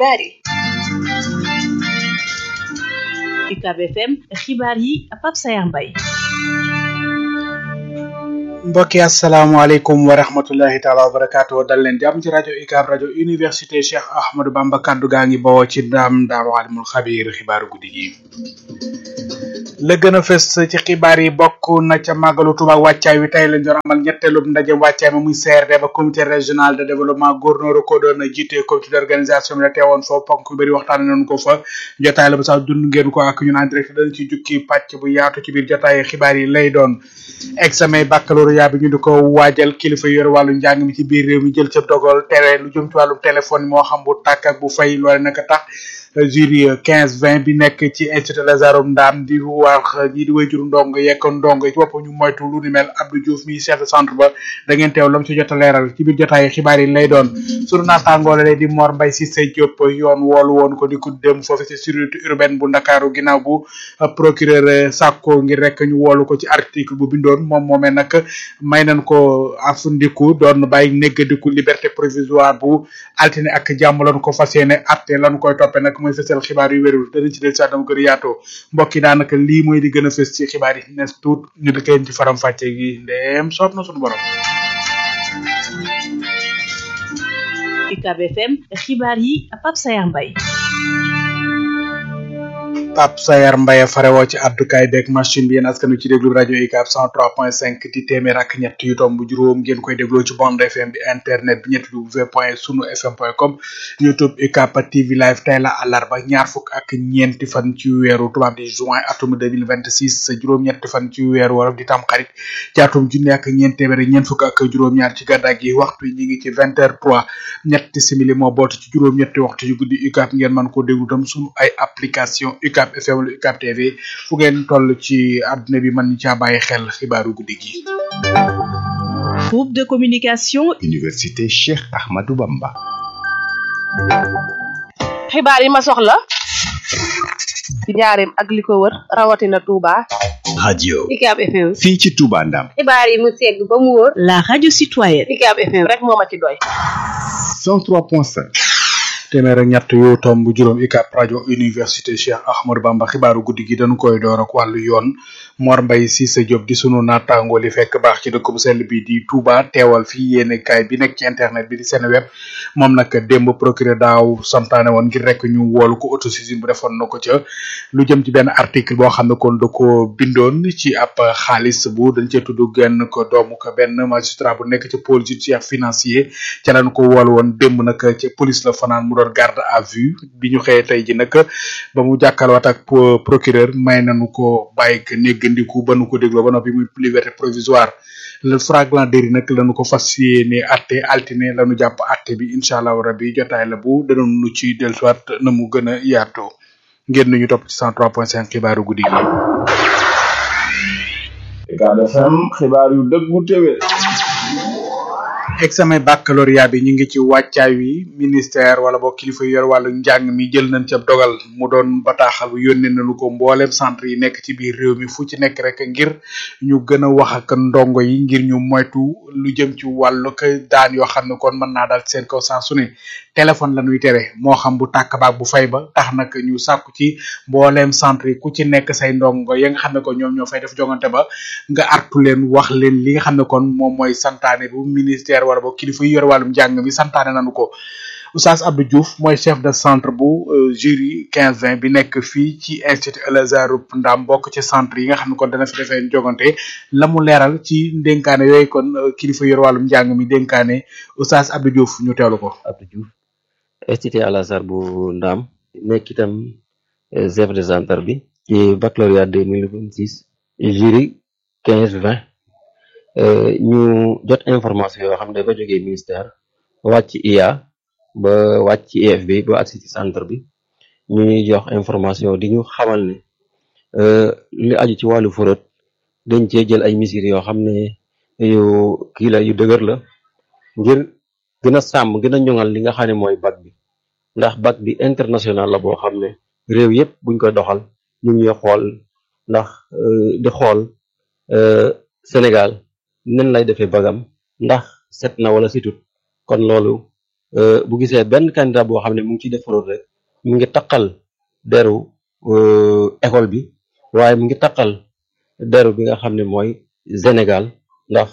xibaar yi UCAB FM xibaar yi Pape Sayar Mbaye mbokki asalaamaaleykum wa rahmatullahi taala wa barakaatu dal leen jàmm ci rajo UCAB rajo université Cheikh Ahmadou Bamba kaddu gaa ngi bawoo ci daam daam alimul xabiir xibaaru guddi gi la gën a fës ci xibaar yi bokk na ca màggalu Tuuba wàccaay wi tey lañ doon amal ñetteelub ndaje wàccaay ma muy CRD ba comité régional de développement gouverneur ko doon jiite comité d'organisation bi la teewoon foofu ponk yu bëri waxtaane nañu ko fa jotaay la ba sax dund ngeen ko ak ñun en direct dañ ci jukki pàcc bu yaatu ci biir jotaay xibaar yi lay doon examen baccalauréat bi ñu di ko waajal kilifa yor wàllu njàng mi ci biir réew mi jël ca dogal tere lu jëm ci wàllu téléphone moo xam bu tàkk ak bu fay loole naka tax jury quinze vingt bi nekk ci institut Lazarum Ndaam di wax ñi di wayjuru ndong yekk ndong ci boppam ñu moytu lu ni mel Abdou Diouf mi chef de centre ba da ngeen teew lam ci jot a leeral ci biir jotaay xibaar yi lay doon sunu naataangoole lay di Mor Mbaye Cissé Diop yoon woolu woon ko di ko dem foofu ci sécurité urbaine bu Ndakaaru ginnaaw bu procureur sàkko ngir rek ñu woolu ko ci article bu bindoon moom moomee nag may nañ ko afundiku doon bàyyi néggadiku liberté provisoire bu altine ak jàmm lañu ko fas yéene atte lañu koy toppe nag mooy fësal xibaar yu wérul danañ ci del saa dama gën a yaatoo mbokk yi daanaka lii mooy di gën a fës ci xibaar yi nes tuut ñu di koy ci faram fàcce gi ndeem soob na suñu borom UCAB FM xibaar yi Pape Sayar Mbaye Pape Sayar Mbaye farewoo ci àddukaay beeg machine bi yéen askan wi ci déglu rajo UCAB 103.5 di téeméer ak ñett yu tomb juróom ngeen koy dégloo ci bande FM bi internet bi ñetti w point sunu fm point com youtube UCAB TV live tey la àllarba ñaar fukk ak ñeenti fan ci weeru tubaab di juin atum 2026 juróom-ñetti fan ci weeru wolof di tam xarit ci atum junni ak ñeent téeméer ñeent fukk ak juróom-ñaar ci gàddaa gi waxtu yi ñu ngi ci vingt heures trois ñetti simili moo bootu ci juróom-ñetti waxtu yu guddi UCAB ngeen mën koo déglu tam sunu ay application UCAB FM wala UCAB TV fu ngeen toll ci àdduna bi mën caa bàyyi xel xibaaru guddi gi. groupe de communication université Cheikh Ahmadou Bamba. xibaar yi ma soxla ci njaareem ak li ko wër rawatina Touba. radio UCAB FM. fii ci Touba Ndam. xibaar yi mu segg ba mu wóor. la radio citoyenne UCAB FM rek moo ma ci doy. 103.5. téeméer ak ñett yu tomb juróom UCAB rajo université Cheikh Ahmadou Bamba xibaaru guddi gi dañu koy door ak wàllu yoon Mor Mbaye Cissé Diop di sunu naataango li fekk baax ci dëkk bu sell bi di Touba teewal fii yéene kaay bi nekk ci internet bi di seen web moom nag démb procureur daaw santaane woon ngir rek ñu woolu ko autosaisine bu defoon na ko ca lu jëm ci benn article boo xam ne kon da ko bindoon ci ab xaalis bu dañ cee tudd genn ko doomu ko benn magistrat bu nekk ci pôle judiciaire financier ca lañ ko woolu woon démb nag ci police la fanaan mu doon garde à vue bi ñu xëyee tey ji nag ba mu jàkkaarloo ak procureur may nañu ko bàyyi ko néggandiku ba nu ko dégloo ba noppi muy liberté provisoire le fragment déri nag lañu ko fas yéene atte altine lañu jàpp atte bi incha allahu rabbi jotaay la bu danoon nu ci dellusiwaat na mu gën a yaatoo ngeen ñu topp ci 103.5 xibaaru guddi gi. UCAB FM xibaar yu dëggu téwé examen baccalauréat bi ñu ngi ci wàccaay wi ministère wala boo kilifa yor wàllu njàng mi jël nañ ca dogal mu doon bataaxal bu yónnee nañu ko mboolem centre yi nekk ci biir réew mi fu ci nekk rek ngir ñu gën a wax ak ndongo yi ngir ñu moytu lu jëm ci wàllu ko daan yoo xam ne kon mën naa dal seen kaw saa su ne téléphone la ñuy tere moo xam bu tàkk baak bu fay ba tax nag ñu sàkku ci mboolem centre yi ku ci nekk say ndongo ya nga xam ne ko ñoom ñoo fay def jongante ba nga artu leen wax leen li nga xam ne kon moom mooy santaane bu ministère wala boog kilifa yi yor wàllum njàng mi santaane nañu ko Oustaz Abdou Diouf mooy chef de centre bu jury quinze vingt bi nekk fii ci institut El Azhar Ndam bokk ci centre yi nga xam ne kon dana fi defee jogante la mu leeral ci ndénkaane yooyu kon kilifa yor wàllum njàng mi dénkaane Oustaz Abdou Diouf ñu teewlu ko. Abdou Diouf institut El Azhar bu Ndam nekk itam chef de centre bi ci baccalauréat deux mille vingt six jury quinze vingt ñu jot information yoo xam ne ba jógee ministère wàcc IA ba wàcc ci IFB ba agsi ci centre bi ñu ñuy jox information di ñu xamal ne li aju ci wàllu forot dañ cee jël ay mesures yoo xam ne yu kii la yu dëgër la ngir gën a sàmm gën a ñoŋal li nga xam ne mooy bac bi ndax bac bi international la boo xam ne réew yëpp buñ koy doxal ñu ngi xool ndax di xool Sénégal nen lay defee bagam ndax set na wala situt kon loolu bu gisee benn candidat boo xam ne mu ngi ciy def fraude rek mu ngi taqal deru école bi waaye mu ngi taqal deru bi nga xam ne mooy Sénégal ndax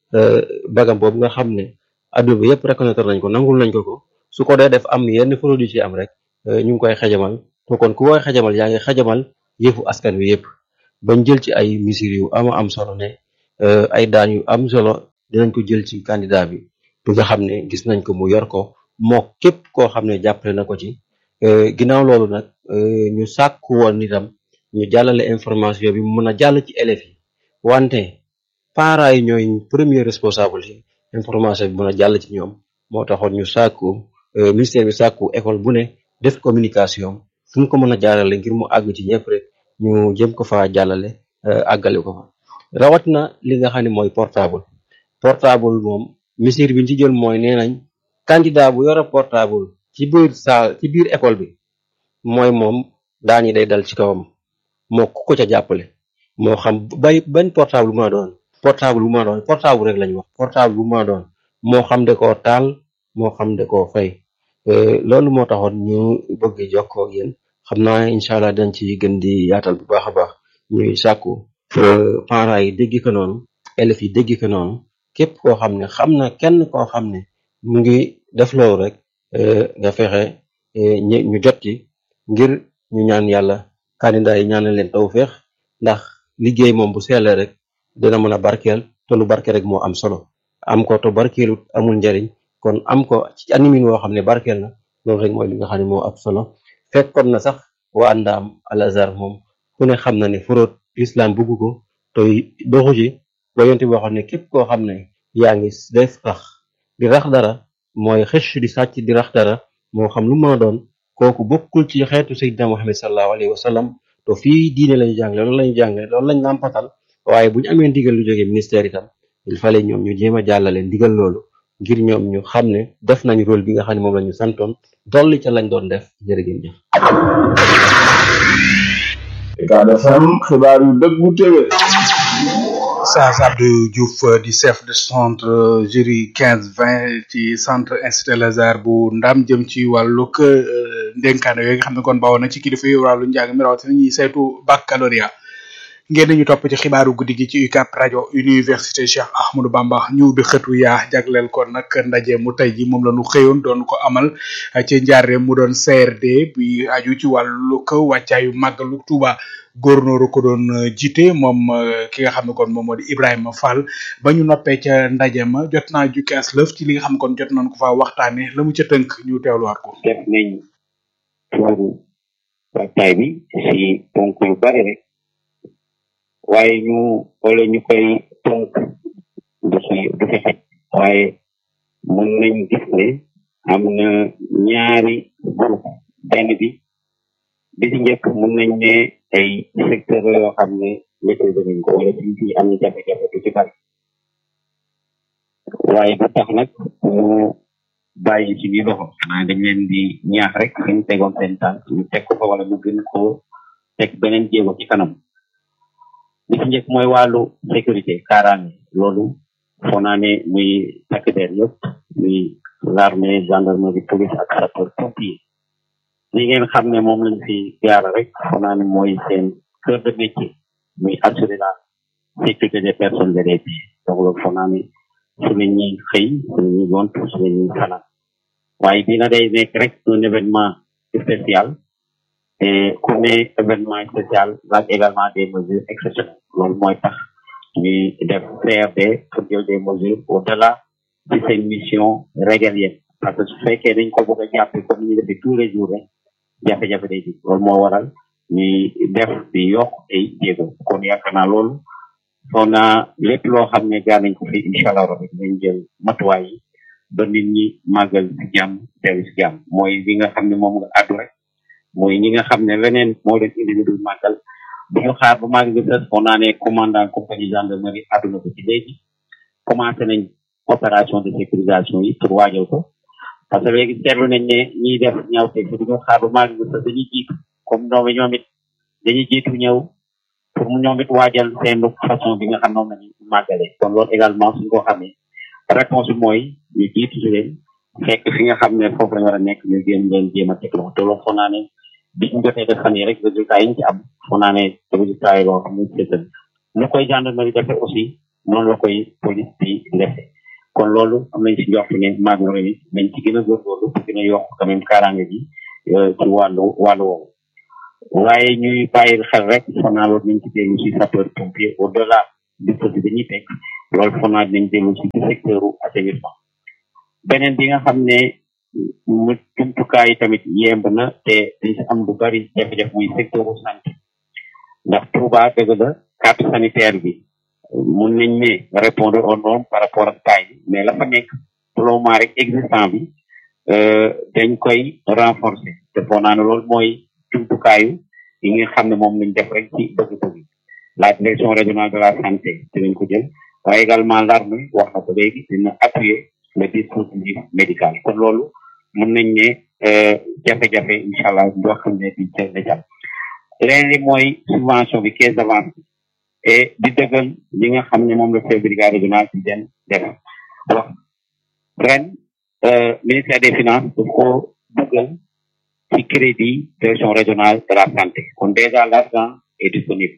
bagam boobu nga xam ne adduna bi yëpp reconnaître nañ ko nangul nañ ko ko su ko dee def am yenn fraude yu ci am rek ñu ngi koy xajamal to kon ku koy xajamal yaa ngi xajamal yëfu askan wi yëpp bañ jël ci ay mesures yu ama am solo ne ay daan yu am solo dinañ ko jël ci candidat bi bi nga xam ne gis nañ ko mu yor ko moo képp koo xam ne jàppale na ko ci ginnaaw loolu nag ñu sàkku woon itam ñu jàllale information bi mu mën a jàll ci élèves yi wante parents yi ñooy premier responsable yi information bi mën a jàll ci ñoom moo taxoon ñu sàkku ministère bi sàkku école bu ne def communication fu mu ko mën a jaarale ngir mu àgg ci ñëpp rek ñu jëm ko fa jàllale àggale ko fa rawat na li nga xam ne mooy portable portable moom mesure bi ñu ci jël mooy nee nañ candidat bu yore portable ci biir saal ci biir école bi mooy moom daan yi day dal ci kawam moo ku ko ca jàppale moo xam bay benn portable bu ma doon portable bu ma doon portable rek lañu wax portable bu ma doon moo xam de koo taal moo xam de koo fay loolu moo taxoon ñu bëgg jokkoo ak yéen xam naa incha allah dañ ci gën di yaatal bu baax a baax ñuy sàkku parents yi dégg ko noonu élèves yi dégg ko noonu képp koo xam ne xam na kenn koo xam ne mu ngi def loolu rek nga fexe ñu jot ci ngir ñu ñaan yàlla candidat yi ñaanal leen tawféex ndax liggéey moom bu seelee rek dina mën a barkeel te lu barkeel rek moo am solo am ko te barkeelut amul njariñ kon am ko ci animin woo xam ne barkeel na loolu rek mooy li nga xam ne moo am solo fekkoon na sax waa ndaam al azhar moom ku ne xam na ne fraude islam bugg ko te doxu ci ba yonte boo xam ne képp koo xam ne yaa ngi def rax di rax dara mooy xëcc di sàcc di rax dara moo xam lu mën a doon kooku bokkul ci xeetu sayyidina Muhammad sallallahu alayhi wa sallam to fii diine lañu jàngale loolu lañu jàngale loolu lañ nàmpatal waaye bu ñu amee ndigal lu jógee ministère itam il fallait ñoom ñu jéem a jàllale ndigal loolu ngir ñoom ñu xam ne def nañ rôle bi nga xam ne moom la ñu santoon dolli ca lañ doon def jërëgéen jëf Ucab FM xibaar yu dëggu téwé Oustaz Abdou Diouf di chef de centre jury 15 20 ci centre institut Lazare bu ndam jëm ci wàllug ndénkaane yooyu nga xam ne kon bawoon na ci kilifa yi wàllu njàng mi rawatina ñuy saytu baccalauréat ngeen ñu topp ci xibaaru guddi gi ci UCAB rajo université Cheikh Ahmadou Bamba ñu ubbi xëtu yaa jagleel ko nag ndaje mu tey ji moom la ñu xëyoon doon ko amal ci njaare mu doon CRD bi aju ci wàllu ko wàccaayu màggalu Touba góornóoru ko doon jiite moom ki nga xam ne kon moom moo di Ibrahima Fall ba ñu noppee ca ndaje ma jot naa jukki as lëf ci li nga xam ne kon jot nañ ko fa waxtaane la mu ca tënk ñu teewluwaat ko def nañ wàllu wàccaay bi si ponk yu bari rek waaye ñu wala ñu koy tonk du fi du fi xaj waaye mën nañ gis ne am na ñaari groupe benn bi bi ci njëkk mën nañ ne ay secteur yoo xam ne maîtrise nañ ko wala fi fi am jafe-jafe du ci bari waaye bu tax nag ñu bàyyi ci biir loxo xanaa dañ leen di ñaax rek fi ñu tegoon seen tànk ñu teg ko fa wala ñu gën ko teg beneen jéego ci kanam li ci njëkk mooy wàllu sécurité kaaraange loolu foo naa ne muy takk der yëpp muy l'armée gendarmerie police ak sapeur pompier li ngeen xam ne moom lañ fi jaara rek foo naa ne mooy seen cœur de métier muy assurer la sécurité des personnes et des biens donc loolu foo naa ne su la ñuy xëy su la ñuy gont su la ñuy fanaan waaye bii na day nekk rek un événement spécial et ku ne événement spécial laaj également des mesures exceptionnelles loolu mooy tax ñuy def CRD pour jël des mesures au delà de seen mission régalienne parce que su fekkee dañ ko bëgg a jàppe comme ñu defee tous les jours rek jafe-jafe day di loolu moo waral ñuy def di yokk ay jéego kon yaakaar naa loolu soo naa lépp loo xam ne gaa nañ ko fi incha allah rabbi dinañ jël matuwaay yi ba nit ñi màggal si jàmm teew si jàmm mooy li nga xam ne moom nga àddu rek mooy ñi nga xam ne leneen moo leen indi lu dul màggal bu ñu xaar ba màggal gi sës on naa ne commandant compagnie gendarmerie àdduna ko ci léegi commencé nañ opération de sécurisation yi pour waajal ko parce que léegi seetlu nañ ne ñiy def ñaawteeg si du ñu xaar ba màggal gi sës dañuy jiitu comme ñoom ñoom it dañuy jiitu ñëw pour mu ñoom it waajal seen façon bi nga xam noonu lañu màggale kon loolu également suñ ko xamee réponse bi mooy ñu jiitu si leen fekk fi nga xam ne foofu lañ war a nekk ñu jéem leen jéem a teg loxo te loolu foog naa ne bi ñu jotee def fan yi rek résultat yi ñu ci am foog naa ne résultat yi loo xam ne seetal lu koy gendarmerie defee aussi noonu la koy police bi defee kon loolu am nañ ci njort ne maag na it nañ ci gën a góorgóorlu pour gën a yokk quand même kaaraange gi ci wàllu wàllu woowu waaye ñuy bàyyi xel rek foog naa loolu nañ ci dellu si sapeur pompier au delà dispositif bi ñuy teg loolu foog naa dinañ dellu si ci secteur assainissement beneen bi nga xam ne mu jumtukaay yi tamit yemb na te dañ si am lu bari jafe-jafe muy secteur santé ndax Touba dëgg la carte sanitaire bi mun nañ ne répondre aux normes par rapport ak taille bi mais la fa nekk pour le moment rek existant bi dañ koy renforcer te foog naa ne loolu mooy jumtukaayu yi nga xam ne moom lañ def rek ci bëgg-bëgg la direction régionale de la santé dinañ ko jël waaye également l'armée wax na ko léegi dina appuyer le dispositif médical kon loolu mun nañ ne jafe-jafe incha allah yoo xam ne di ca la leneen li mooy subvention bi caisse d'avance et di dëggal li nga xam ne moom la chef brigade régional di den def wax ren ministère des finances daf ko dëggal ci crédit direction régionale de la santé kon déjà l'argent est disponible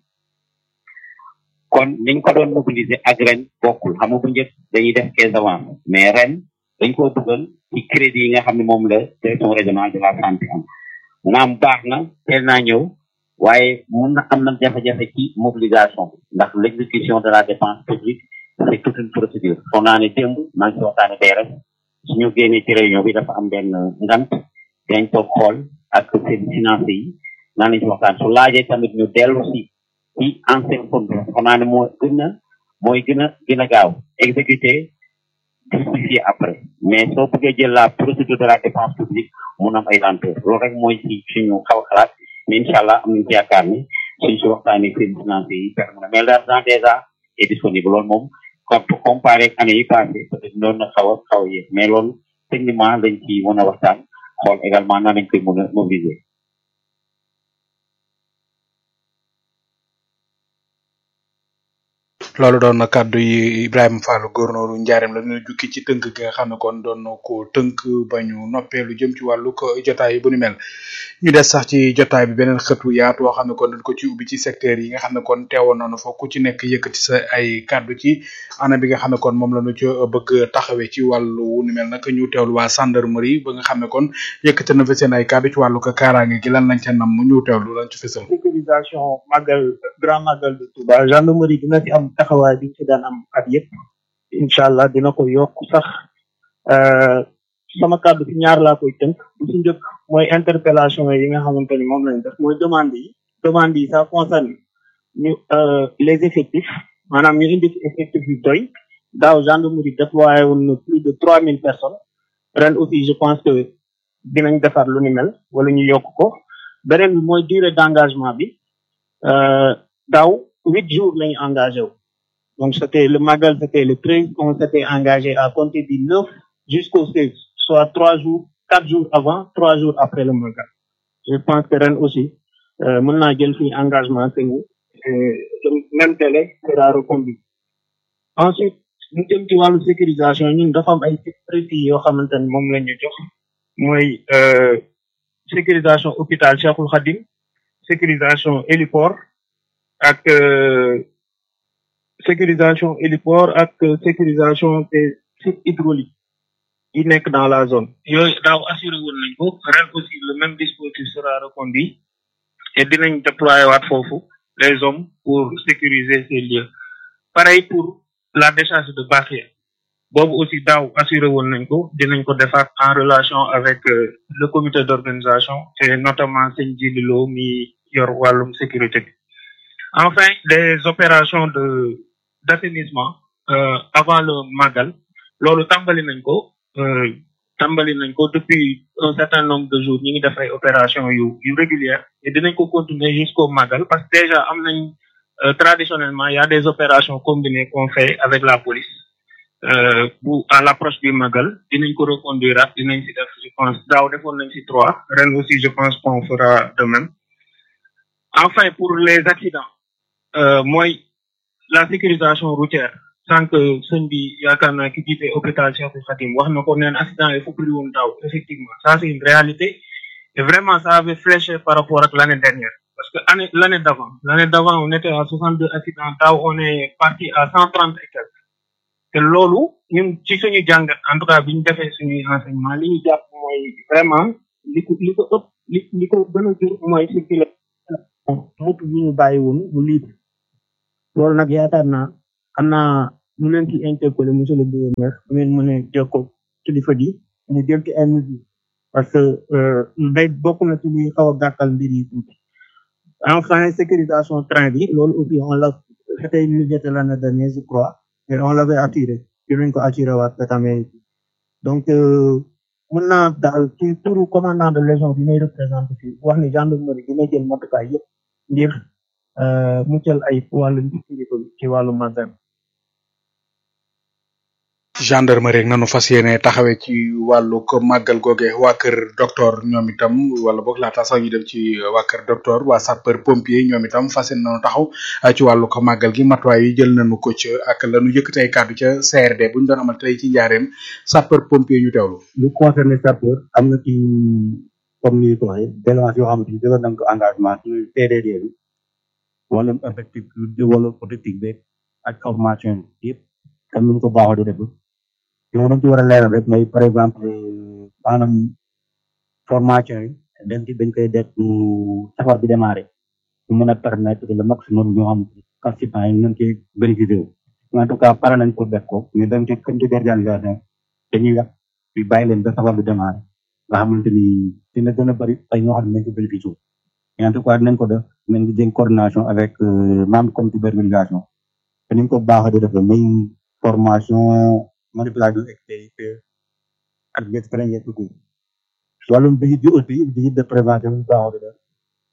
kon niñ ko doon mobiliser ak ren bokkul xam nga bu njëkk dañuy def caisse d'avance mais ren dañ koo dugal ci crédit yi nga xam ne moom la direction régionale de la santé am naam baax na teel naa ñëw waaye mun na am na jafe-jafe ci mobilisation bi ndax l'exécution de la dépense publique c'est toute une procédure foog naa ne démb maa ngi ci waxtaane tey rek suñu génnee ci réunion bi dafa am benn ngant dañ toog xool ak seen financé yi naa nañ ci waxtaan su laajee tamit ñu dellu si ci ancien fond foog naa ne moo gën a mooy gën a gën a gaaw exécuter justifier après mais soo bëggee jël la procédure de la dépense publique mun am ay lenteur loolu rek mooy ci suñu xaw a xalaat mais incha allah am nañ ci yaakaar ni suñ si waxtaanee seen financé yi permettre na mais l'argent déjà est disponible loolu moom comme comparé ak année yi passé peut-être doon na xaw a xaw a yéex mais loolu techniquement lañ ci mën a waxtaan xool également nan lañ koy mën a mobiliser. loolu doon na kàddu yi Ibrahima Fall góornooru njaareem la ñu jukki ci tënk gi nga xam ne kon doon na ko tënk ba ñu noppee lu jëm ci wàllu ko jotaay bu ni mel ñu des sax ci jotaay bi beneen xëtu yaatu woo xam ne kon dañ ko ci ubbi ci secteur yi nga xam ne kon teewoon nañu fa ku ci nekk yëkkati sa ay kàddu ci ana bi nga xam ne kon moom la ñu ci bëgg taxawee ci wàllu wu ni mel nag ñu teewlu waa gendarmerie ba nga xam ne kon yëkkati na fa seen ay kàddu ci wàllu ko kaaraange gi lan lañ ca nam ñu teewlu lañ ci fësal sécurisation magal grand magal de Touba gendarmerie dina ci am taxawaay bi ci daan am at yëpp incha allah dina ko yokk sax sama kàddu ci ñaar laa koy tënk bu ci njëkk mooy interpellation yi nga xamante ni moom lañ def mooy demande yi demande yi ça concerne ñu les effectifs maanaam ñu indi effectif yu doy daaw gendarmerie déployé woon na plus de trois mille personnes ren aussi je pense que dinañ defar lu ni mel wala ñu yokk ko beneen bi mooy durée d'engagement bi daaw huit jours lañu engagé wu donc c'était le magal c'était le treize on s'était engagé à compter du neuf jusqu'au seize soit trois jours quatre jours avant trois jours après le magal je pense que ren aussi mën naa jël fii engagement que ni le même délai sera reconduit ensuite ñu jëm ci wàllu sécurisation ñun dafa am ay précis yoo xamante ne moom la ñu jox mooy sécurisation hôpital Cheikhoul Khadim sécurisation héliport ak sécurisation héliport ak sécurisation des sites hydrauliques yi nekk dans la zone yooyu daaw assuré woon nañ ko ren aussi le même dispositif sera reconduit et dinañ déployer waat foofu les hommes pour sécuriser ces lieux pareil pour la décharge de Bakhia boobu aussi daaw assuré woon nañ ko dinañ ko defaat en relation avec le comité d'organisation et notamment sëñ Jililo mi yor wàllum sécurité bi enfin des opérations de d'assainissement euh, avant le magal loolu tàmbali nañ ko tàmbali nañ ko depuis un certain nombre de jours ñi ngi def ay opérations yu yu régulières et dinañ ko continuer jusqu'au magal parce que déjà am nañ traditionnellement il y a des opérations combinées qu'on fait avec la police euh, pour à l'approche du magal dinañ ko reconduire ak dinañ si def je pense daaw defoon nañ si trois ren aussi je pense qu'on fera de même enfin pour les accidents euh, mooy la sécurisation routière sànq sëñ bi yaakaar naa ki jiite hôpital Cheikhul Khadim wax na ko neen accident yi fu bëri woon daaw effectivement ça c'est une réalité et vraiment ça avait fléché par rapport ak l'année dernière parce que année l'année d'avant l'année d'avant on était à 62 accidents daaw on est parti à 130 et quelques te loolu ñun ci suñu jàngat en tout cas bi ñu defee suñuy enseignement li ñu jàpp mooy vraiment li ko li ko ëpp li li ko gën a jur mooy circuler motu yi ñu bàyyi woon mu libre loolu nag yaakaar naa xam naa ñu leen ci interpellé monsieur le gouverneur bu ngeen mën a jokkoo kilifa gi ñu jël ci ay mesures parce que day bokk na ci luy xaw a gàttal mbir yi tuuti enfin sécurisation train bi loolu aussi on l'a c'était une légèreté l'année dernière je crois et on l'avait attiré dinañ ko attiré waat cette année donc mën naa daal ci turu commandant de légion bi may représenté fii wax ni gendarmerie dina jël matukaay yëpp ngir muccal ay wàllu kilifa bi ci wàllu magal gendarmerie rek nanu fas yéene taxawee ci wàllu ko màggal googe waa kër docteur ñoom itam wala boog laata sax ñu dem ci waa kër docteur waa sapeur pompier ñoom itam fas yéene nanu taxaw ci wàllu ko màggal gi matuwaay yi jël nañu ko ci ak lanu yëkkati ay kàddu ca CRD bu ñu doon amal tey ci njaareem sapeur pompier ñu teewlu. lu concerné sapeur am na ci comme ni ko waxee délégué yoo xamante ni jëloon nañ ko engagement ci TDD bi wala effectif wala politique beeg ak formation yëpp comme ni ñu ko baaxoo di def yow dañ ci war a leeral rek mooy par exemple maanaam formation yi dañ ci dañ koy def safar bi démarré ñu mën a permettre le maximum ñoo xam participants yi ñu ci bénéficier wu en tout cas pare nañ pour def ko mais dañ ci comité d'organisation dañuy wax bi bàyyi leen ba safar bi démarré nga xamante ni dina gën a bëri ay ñoo xam ne nañ ko bénéficier wu mais en tout cas dinañ ko def nañ di jël coordination avec membre comité d'organisation te ni ñu ko baaxoo di def muy formation manipulation extérieure ak geste première secours wàllum visite bi aussi visite de prévention bi baaxoo di def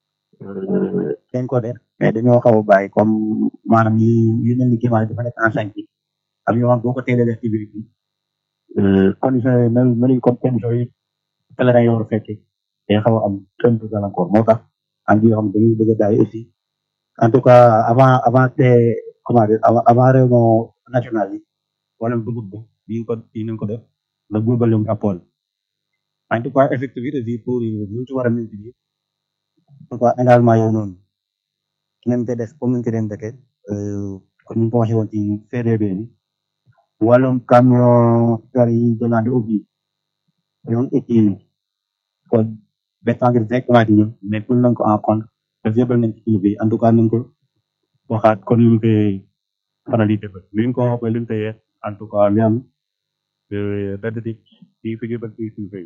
dañ ko def mais dañoo xaw a bàyyi comme maanaam yi yi mel ni climat dafa nekk en chantier am yoo xam boo ko teelee def ci biir bi condition yi mel mel comme condition yi pèlerin yi war a fekkee day xaw a am tën de gàllankoor moo tax am yoo xam dañuy bëgg a daay aussi en tout cas avant avant te comment dire avant avant réunion nationale yi wala dugub bi yi ko yi nañ ko def la globalum appol en tout cas effectivité bi pour ñu ci war a multiplier en tout cas engagement yow noonu nañ ko def comme ñu ko den dëkke comme ñu ko waxee woon ci CDB bi wàllum camion car yi demandé ubbi ñoom éti kon bétangir directement di ñëw mais pour nañ ko en compte daf yëbal nañ ci bi en tout cas nañ ko waxaat kon ñu koy faral di defal li ñu ko waxee li ñu koy yees en tout cas li am benn di ci fi ñu bëgg ci fay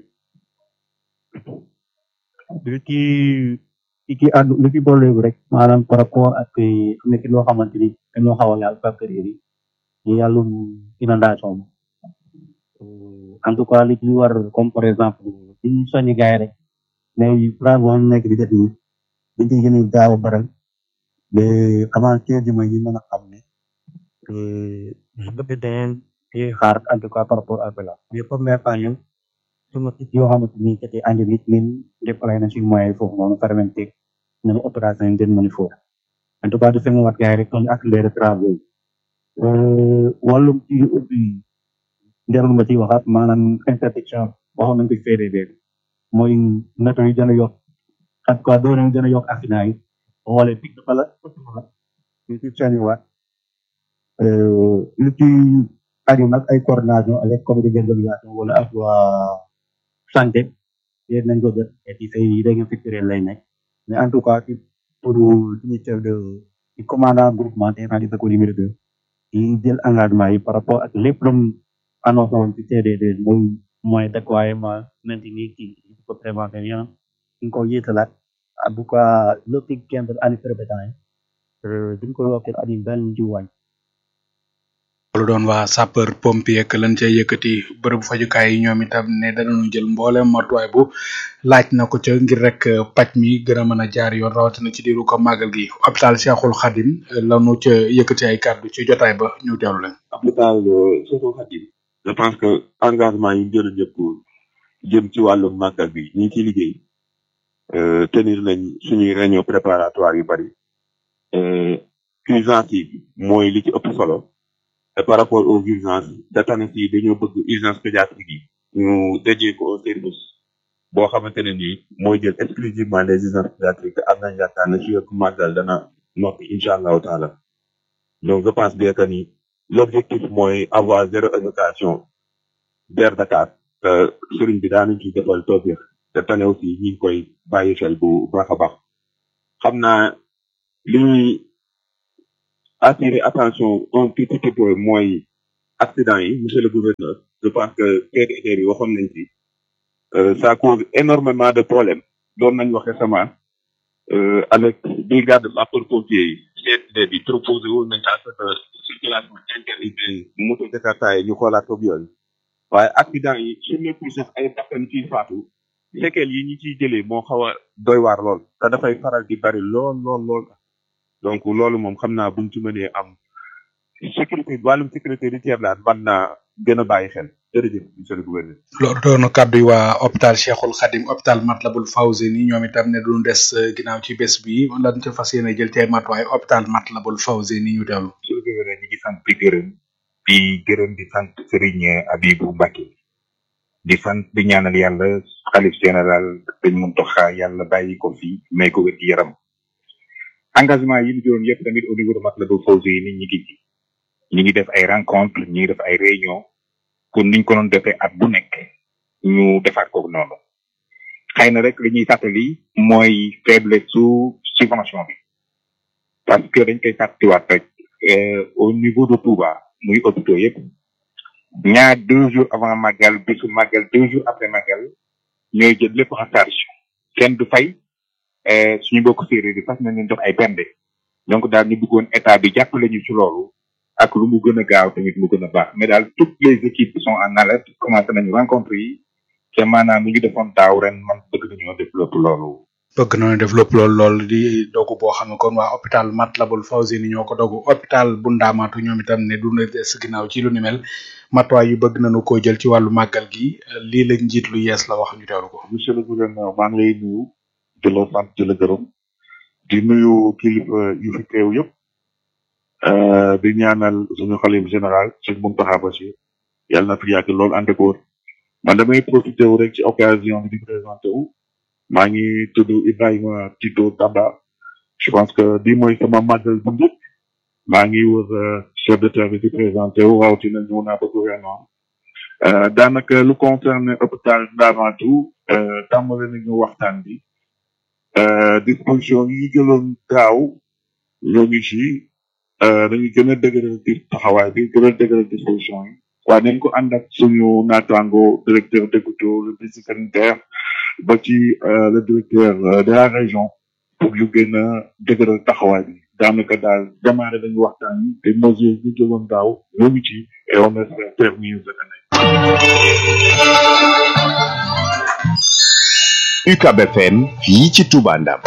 li ci li ci àddu li ci boole rek maanaam par rapport ak nekk loo xamante ni dañoo xaw a laal facteur yi ñu yàllum inondation en tout cas li ci war comme par exemple ci soññi gars yi rek mais plan boo nekk di def nii dañ ciy gën a gaaw a baral mais avant quinze mois yi mën a xam ne bëgg dañ ci xaar en tout cas par rapport à cela mais première fois ñun suma kit yoo xamante ni c'était andi nit ñun déployé na suñu moyen foofu noonu permettre nañu opération yi gën mën foofu en tout cas du seen wat gars yi rek kon accélérer travaux yi wàllum ci ubbi njarul ma ci waxaat maanaam interdiction waxoon nañ ko CDD mooy nato yi gën a yokk en tout cas doon gën a yokk accident yi wala pic dafa la ñu ci seen waat lu ci aju nag ay coordination avec comité d'organisation wala ak waa santé yéen nañ ko def et puis say réunion sectorielle lay nekk mais en tout cas ci pour suñu chef de ci commandant groupement des rajo de numéro deux yi jël engagement yi par rapport ak lépp lu mu annoncé woon ci CDD mooy mooy déploiement maintenir ci ko prévention yi ñu ko yéetalaat en tout cas lépp ci quinze année prévétant yi duñ ko yokkee at yi benn ci wàññi loolu doon waa sapeur pompier ak lan ca yëkkati bërëbu fajukaay yi ñoom itam ne danañu jël mboolem matuwaay bu laaj na ko ca ngir rek paj mi gën a mën a jaar yoon rawatina ci diiru ko màggal gi hôpital Cheikhul Khadim lanu ca yëkkati ay kàddu ci jotaay ba ñu teewlu leen. hôpital Cheikhul Khadim je pense que engagement yi jël ñëpp jëm ci wàllu màggal bi ñi ciy liggéey tenir nañ suñuy réunion préparatoire yu bari urgence yi mooy li ci ëpp solo Et par rapport aux urgences cette année ci dañoo bëgg urgence pédiatrique yi ñu déjee ko au service boo xamante ne nii mooy jël exclusivement les urgences pédiatriques am nañ yaakaar ne fii ak màggal dana noppi incha allahu taala donc je pense bien que ni l'objectif mooy avoir zéro éducation vers Dakar te sëriñ bi daanuñ ci defal toobir cette année aussi ñi ngi koy bàyyi xel bu baax a baax xam naa li ñuy attirer attention un tout petit peu mooy accident yi monsieur le gouverneur je pense que TDT bi waxoon nañ ci euh, ça cause énormément de problèmes doon nañ wax récemment euh, avec brigade sapeurs-pompiers yi CSD bi proposé woon nañ à ce que circulation interdite moto Jakarta yi ñu xoolaat ko yooyu waaye accident yi su nekkul sax ay bakkan ciy faatu séquelles yi ñi ciy jëlee moo xaw a doy waar lool te dafay faral di bari lool lool lool donc loolu moom xam naa buñ ci mënee am sécurité wàllum sécurité routière daal mën naa gën a bàyyi xel jërëjëf monsieur le gouverneur loolu doon na kàddu yi waa hôpital Cheikhul Khadim hôpital Matlabul Fawzeyni ñoom itam ne duñu des euh, ginnaaw ci bés bi lan ca fas yéene jël ci ay matuwaay hôpital Matlabul Fawzeyni ñu teewlu. monsieur le gouverneur ñi ngi sant di gërëm di gërëm di sant Serigne Abibou Mbacké di sant di ñaanal yàlla xalif général dañ mun toxa yàlla bàyyi ko fi may ko wér gi yaram engagement yi ñu jëloon yëpp tamit au niveau de Matlabul Fawzeyni ñi ngi ci ñi ngi def ay rencontre ñi ngi def ay réunion kon niñ ko doon defee at bu nekk ñu defaat ko noonu xëy na rek li ñuy fàttali mooy faiblesse su subvention bi parce que dañ koy fàttiwaat rek euh, au niveau de Touba muy hôpitaux yëpp ñaar deux jours avant màggal bisu màggal deux jours après màggal ñooy jël lépp en charge kenn du fay euh, suñu bokk séeréer yi fas nañ leen jox ay bende donc daal ñu bëggoon état bi jàppale ñu ci loolu ak lu mu gën a gaaw tamit mu gën a baax mais daal toutes les équipes sont en alerte commencé nañu rencontre yi te maanaam lu ñu defoon daaw ren man bëgg nañoo développé loolu bëgg nañu développe loolu loolu di dogu boo xam ne kon waa hôpital Matlabul Fawzeyni ñoo ko dogu hôpital bu Ndaamaatu ñoom itam ne du na des ginnaaw ci lu ni mel matuwaay yu bëgg nañu koo jël ci wàllu màggal gi lii la njiit lu yees la wax ñu teewlu ko. monsieur le gouverneur maa ngi lay nuyu di la sant di la gërëm di nuyu kilifa yu fi teew yëpp euh, di ñaanal suñu xalif général sëñ Mountakha Bachir yàlla na fi yàgg lool ànd ak wóor man damay profité wu rek ci occasion bi di présenté wu maa ngi tudd Ibrahima Tito Tamba je pense que bii mooy sama màggal bu njëkk maa ngi wër euh, chef de service di présenté wu rawatina ñëw naa ba gouvernement euh, daanaka lu concerne hôpital Ndamatou euh, tàmbale nañu waxtaan bi euh, disposition yi ñu jëloon daaw ñoo ngi ci euh, dañu gën a dëgëral di taxawaay bi gën a dëgëral disposition yi waaye nañ ko ànd ak suñu naataango directeur d'écoute le district sanitaire ba ci euh, le directeur euh, de la région pour ñu gën a dëgëral taxawaay bi daanaka daal démarré dañu waxtaan yi te mesures yi ñu jëloon daaw ñoo ngi ci et on espère faire mieux cette année. UCAB FM fii ci Touba Ndam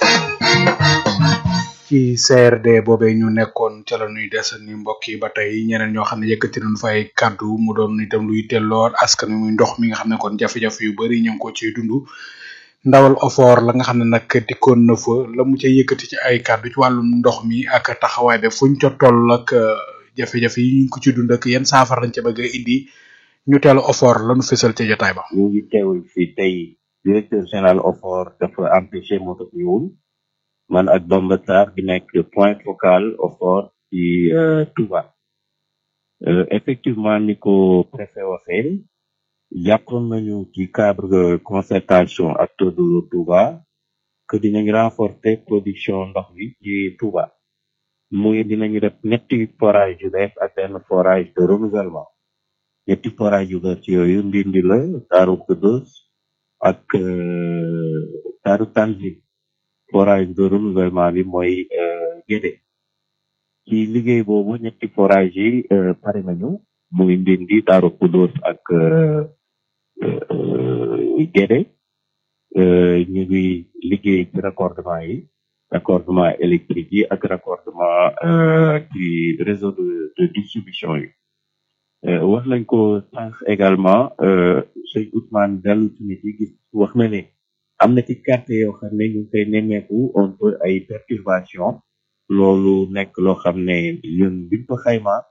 ci CRD boobee ñu nekkoon ca la ñuy des ni mbokk yi ba tey ñeneen ñoo xam ne yëkkati nañu fa ay kàddu mu doon itam luy telloor askan wi muy ndox mi nga xam ne kon jafe-jafe yu bari ñu ngi ko ciy dund ndawal ofoor la nga xam ne nag dikkoon na fa la mu ca yëkkati ci ay kàddu ci wàllum ndox mi ak taxawaay be fuñ ca toll ak euh, jafe-jafe yi ñu ngi ko ci dund ak yenn saafara lañ ca bëgg a indi ñu teel ofoor la ñu fësal ca jotaay ba. ñu ngi teewul fii tey directeur général OFOR dafa empêché moo tax ñëwul man ak Bamba Sarr bi nekk point focal OFOR ci euh, Touba euh, effectivement ni ko préfet waxee jàppoon nañu ci cadre de concertation ak de Touba que dinañ renforcer production ndox bi ci Touba muy dinañu def ñetti forage yu bees ak benn forage de renouvellement ñetti forage yu bees yooyu ndindi la Daaru Kudus ak euh, Daaru Tanzil forage de renouvellement bi mooy euh, Guédé ci liggéey boobu ñetti forage yi euh, pare nañu muy ndindi Daaru Kudus ak euh, euh, Guédé euh, ñu ngi liggéey ci raccordement yi raccordement électrique yi ak raccordement euh, ci réseau de, de distribution yi Euh, wax nañ ko sànq également euh, sëñ Ousmane dellu ci nit yi gis wax na ne am na ci quartier yoo xam ne ñu ngi koy nemmeeku un peu ay perturbation loolu nekk loo xam ne ñun biñ ko xayma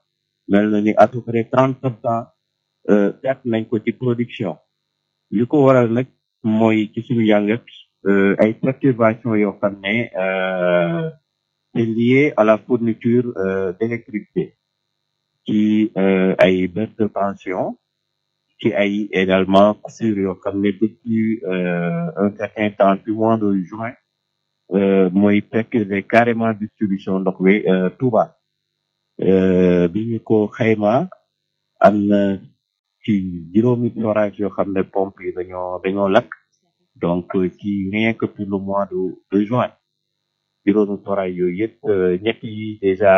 mel na ni à peu près trente pour cent perte nañ ko ci production li ko waral nag mooy ci suñu jàngat ay perturbations yoo xam ne c'est lié à la fourniture d'électricité ci ay baisse de tension ci ay également coupure yoo xam ne depuis un certain temps du mois de juin mooy percuter carrément distribution ndox bi Touba bi ñu ko xayma am na ci juróomi forage yoo xam ne pompe yi dañoo dañoo lakk donc ci rien que pour le mois de de juin juróomi forage yooyu yëpp ñett yi déjà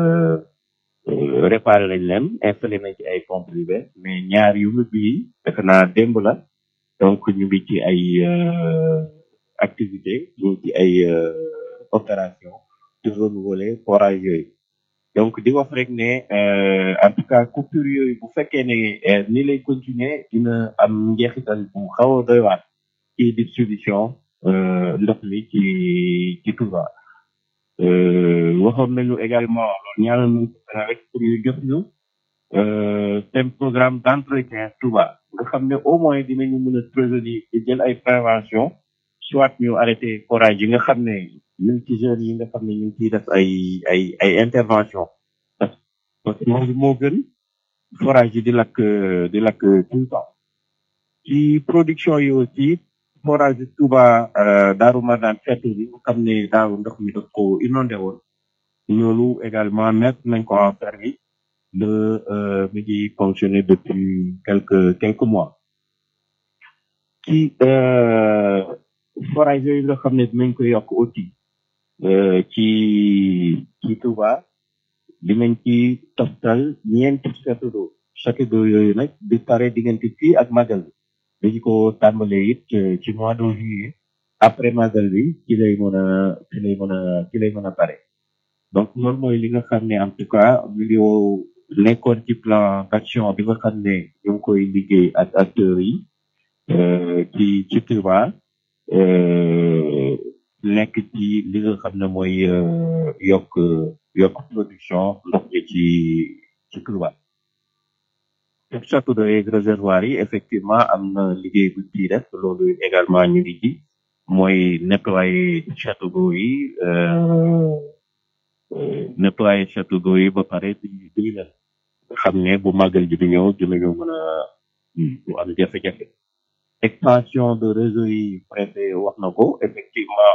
réparé nañ leen installé nañ ci ay pompes yu bees mais ñaar yu mujj yi defe naa démb la donc ñu ngi ci ay activité ñu ngi ci ay opération de renouveler forage yooyu donc di wax rek ne en tout cas coupure yooyu bu fekkee ne ni lay continuer dina am njeexital bu xaw a doy waar ci distribution ndox mi ci ci Touba waxoon nañu également loolu ñaanal nañu rek pour ñu jox ñu seen programme d'entretien Touba nga xam ne au moins dinañu mën a prévenir di jël ay prévention soit ñu arrêté forage yi nga xam ne ñu ngi ci jeunes yi nga xam ne ñu ngi ciy def ay ay ay intervention parce que loolu moo gën forage yi di lakk di lakk tout le temps ci production yi aussi forage Touba Daaru Marnaan fett bi nga xam ne daaw ndox mi daf ko inondé woon loolu également mettre nañ ko en service de mi ngi fonctionner depuis quelques quelques mois ci forage yooyu nga xam ne dinañ ko yokk aussi ci ci Touba dinañ ci toftal ñeenti château d'eau château d'eau yooyu nag di pare diggante fii ak magal bi dañu ko tàmbalee it ci mois de juillet après magal bi ci lay mën a ci lay mën a ci lay mën a pare donc loolu mooy li nga xam ne en tout cas vidéo nekkoon ci plan d'action bi nga xam ne ñu ngi koy liggéey ak acteurs yi ci ci Touba nekk ci li nga xam ne mooy yokk yokk production ndox mi ci ci Touba pour château d'eau yeeg réservoir yi effectivement am na liggéey bu ciy def loolu également ñu ngi ci mooy nettoyer château d'eau yi nettoyer château d'eau yi ba pare di di leen xam ne bu màggal ji di ñëw dinañu mën a du am jafe-jafe extension de réseau yi préfet wax na ko effectivement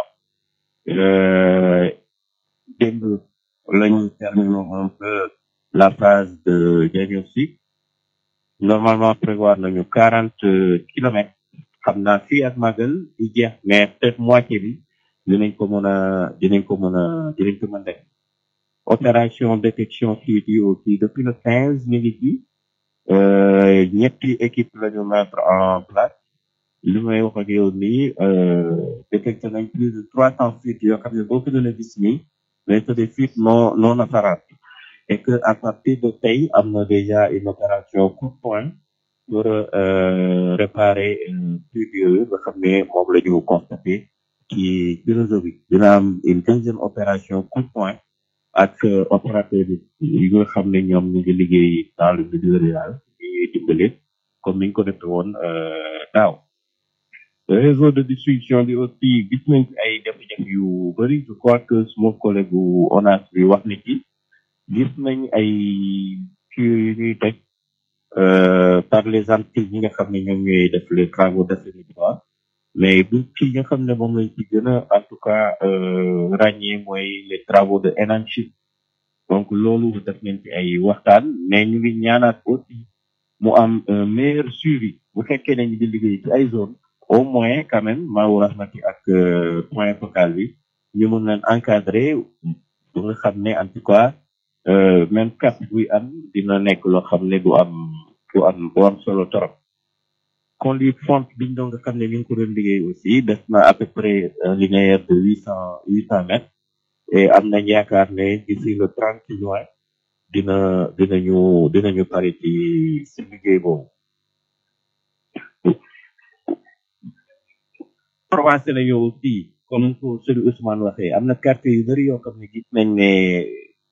démb lañu terminé un peu la phase de diagnostic normalement prévoir nañu quarante kilomètres xam naa fii ak magal di jeex mais peut-être moitié bi dinañ ko mën a dinañ ko mën a dinañ ko mën def opération détection fuite yi aussi depuis le quinze ñu ngi ci ñetti équipe la ñu mettre en place li may wax ak yow nii détecté nañ plus de trois cents fuites yoo xam ne boo ko doon gis nii mais c'est des fuites non non apparentes et que à partir de tey am na déjà une opération coup de poing pour réparer fuites yooyu nga xam ne moom la ñu constaté ci ci réseau bi dina am une deuxième opération coup de poing ak opérateur yi nga xam ne ñoom ñu ngi liggéey dans le milieu rural di dimbali comme niñ ko defee woon daaw réseau de distribution bi aussi gis nañ ci ay jafe-jafe yu bëri je crois que suma collègue bu ONAS bi wax ni ci gis nañ ay tuyaux yu ñuy teg par les entreprises yi nga xam ne ñoom ñooy def les travaux d'assainissement mais bu ci nga xam ne moom lañ ci gën a en tout cas ràññee mooy les travaux de énanchement donc loolu def nañ ci ay waxtaan mais ñu ngi ñaanaat aussi mu am un meilleur suivi bu fekkee nañu di liggéey ci ay zone au moins quand même Maawu Rahmati ak point focal bi ñu mën leen encadrer bu nga xam ne en tout cas même cap buy am dina nekk loo xam ne du am du am du am solo torop conduite fonte biñ doon nga xam ne ñu ngi ko doon liggéey aussi def na à peu près un linéaire de huit cent huit cent mètres et am nañ yaakaar ne d'ici le trente juin dina dinañu dinañu pare ci si liggéey boobu avancé nañu aussi comme ko sëñ Ousmane waxee am na quartier yu bëri yoo xam ne gis nañ ne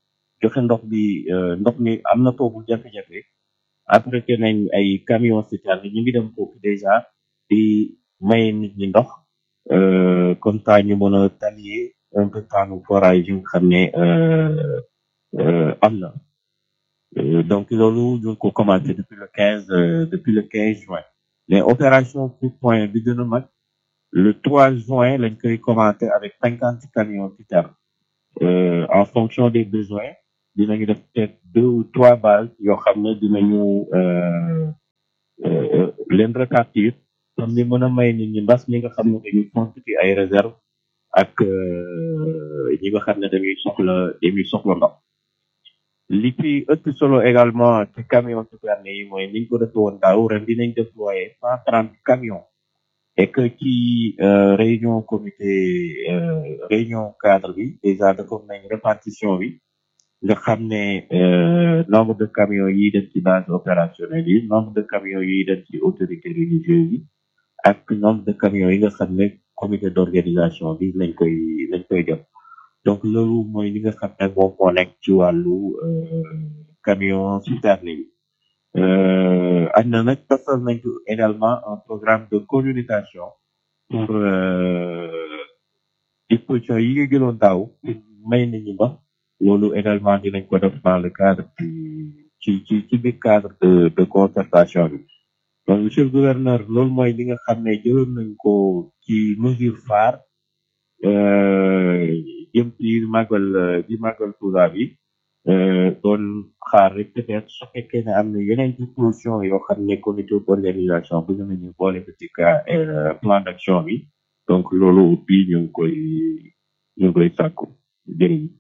joxe ndox bi euh, ndox mi am na foofu jafe-jafe apprêté nañ ay camion citerne ñu ngi dem foofu déjà di may nit ñi ndox euh, comme ça ñu mën a talier un peu temps forage yi nga xam ne euh, euh, am na Euh, donc loolu ñu ngi ko commencé depuis le quinze euh, depuis le quinze juin mais opération coup point bi gën a mag le 3 juin lañ koy commencé avec cinquante camions citernes euh, en fonction des besoins dinañu def peut-être deux ou trois bases yoo xam ne dinañu euh, euh, leen répartir comme ni mën a may nit ñi mbas mi nga xam ne dañuy constituer ay réserve ak euh, ñi nga xam ne dañuy soxla dañuy soxla ndox li fi ëpp solo également ci camion citerne yi mooy niñ ko defee woon daaw ren dinañ déployer cent trente camions et que ci euh, réunion comité euh, réunion cadre bi déjà dafa nañ répartition bi nga xam ne euh, nombre de camions yi dem ci base opérationnelle yi nombre de camions yi dem ci autorité religieuse yi ak nombre de camions yi nga xam ne comité d'organisation bi lañ koy lañ koy def donc loolu mooy li nga xam ne moom moo nekk ci wàllu euh, camion citerne yi euh, am na nag tasal nañ ko également un programme de communication pour euh, disposition yi nga jëloon daaw pour may nit ñi ba loolu également dinañ ko def dans le cadre du ci ci ci biir cadre de de concertation bi donc monsieur le gouverneur loolu mooy li nga xam ne jëloon nañ ko ci mesure phare euh, jëm ci màggal ci màggal Tuuba bi euh, doon xaar rek peut-être su fekkee ne am na yeneen disposition yoo xam ne comité d'organisation bëgg nañu boole ko ci cas euh, plan d'action bi donc loolu bii ñu ngi koy ñu ngi koy sàkku jërëjëf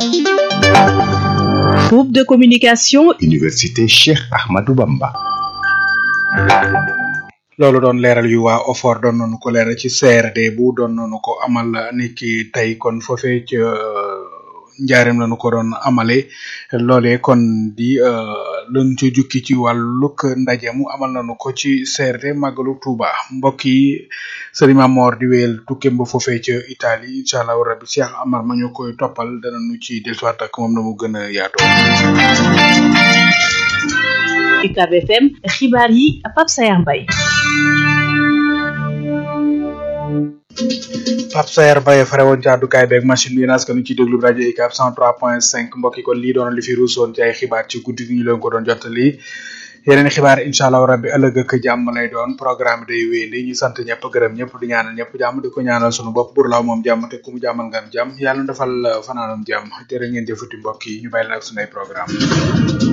Groupe de communication Université Cheikh Ahmadou Bamba. loolu doon leeral yu waa OFOR doon nañu ko leeral ci CRD bu doon nañu ko amal niki tey kon foofee ca njaareem lañu ko doon amale loolee kon di luñ ci jukki ci wàllug ndaje mu amal nañu ko ci CRD màggalu Touba mbokk yi Serigne Mamor di wéyal tukkeem ba foofee ca Italie incha allah rabbi Cheikh Amar ma ñu koy toppal danañu ci dellusiwaat ak moom na mu gën a yaatoo. UCAB FM xibaar yi Pape Sayar Mbaye Pape Sayer Mbaye fare woon ci àddukaay beeg machine bi naas nu ci déglu rajo UCAB 103.5 mbokk yi kon lii doon li fi ruusoon ci ay xibaar ci guddi gi ñu leen ko doon jottali yeneen xibaar incha allah rabbi ëllëg ak jàmm lay doon programme day wéyandi ñu sant ñëpp gërëm ñëpp di ñaanal ñëpp jàmm di ko ñaanal sunu bopp bur laaw moom jàmm te ku mu jàmmal nga am jàmm yàlla na defal fanaanam jàmm jërë ngeen jëfati mbokk yi ñu bàyyi la ak sunay programme